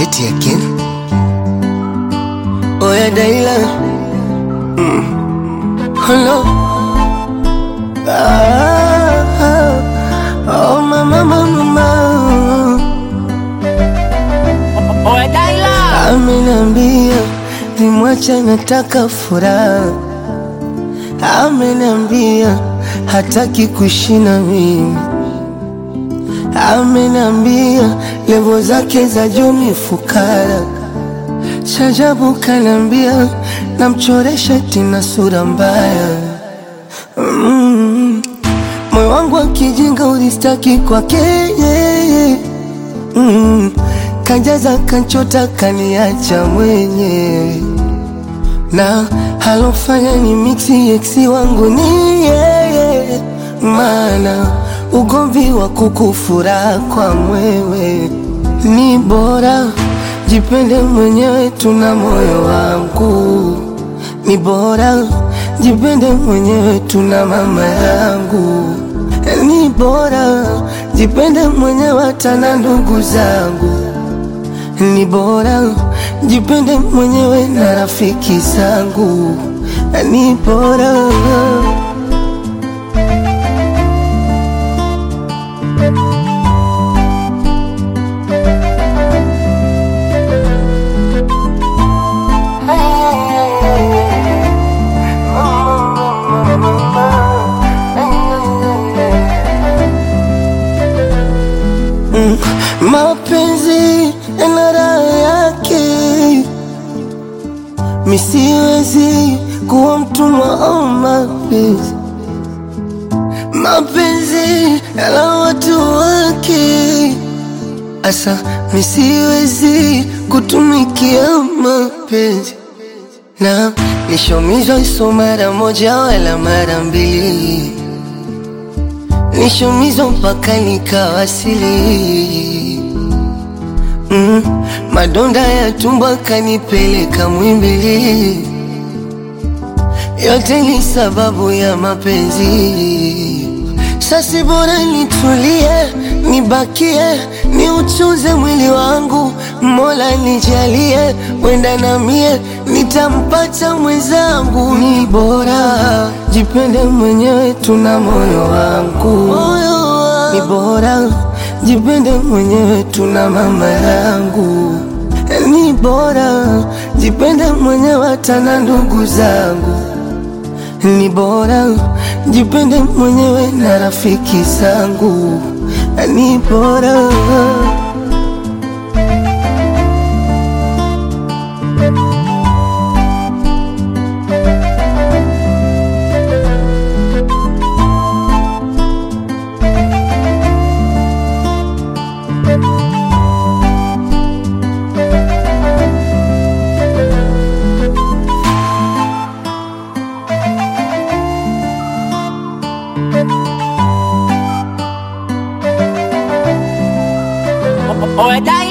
Yet again. Oh yeah, Dayla. Mm. Hello. Ah, ah. Oh mama, mama, mama. Oe Daila Ameniambia nimwache, nataka furaha. Ameniambia hataki kuishi na mimi. Ameniambia levo zake za juu ni fukara. Shajabu kaniambia namchoresha tina sura mbaya. Mm. Moyo wangu wa kijinga ulistaki kwake yeye. Mm. Kanjaza kanchota kaniacha mwenyewe na halofanya ni mixi eksi wangu ni yeye, maana ugomvi wa kukufura kwa mwewe ni bora jipende mwenyewe, tuna moyo wangu ni bora jipende mwenyewe, tuna mama yangu ni bora jipende mwenyewe, hata na ndugu zangu ni bora jipende mwenyewe na rafiki zangu ni bora Mm, mapenzi yana raha yake, misiwezi kuwa mtumwa wa mapenzi. Mapenzi yana watu wake, asa misiwezi kutumikia mapenzi na nishomizwa iso mara moja wala mara mbili nishumizwa mpaka nikawasili. Mm, madonda ya tumbo akanipeleka Mwimbili, yote ni sababu ya mapenzi. Sasi bora nitulie, nibakie, niuchuze mwili wangu, Mola nijalie, wenda na mie nitampata mwenzangu. Ni bora jipende mwenyewe, tuna moyo wangu, ni bora jipende mwenyewe, tuna mama yangu, ni bora jipende mwenyewe, hata na ndugu zangu ni bora jipende mwenyewe na rafiki zangu, ni bora Oe Daila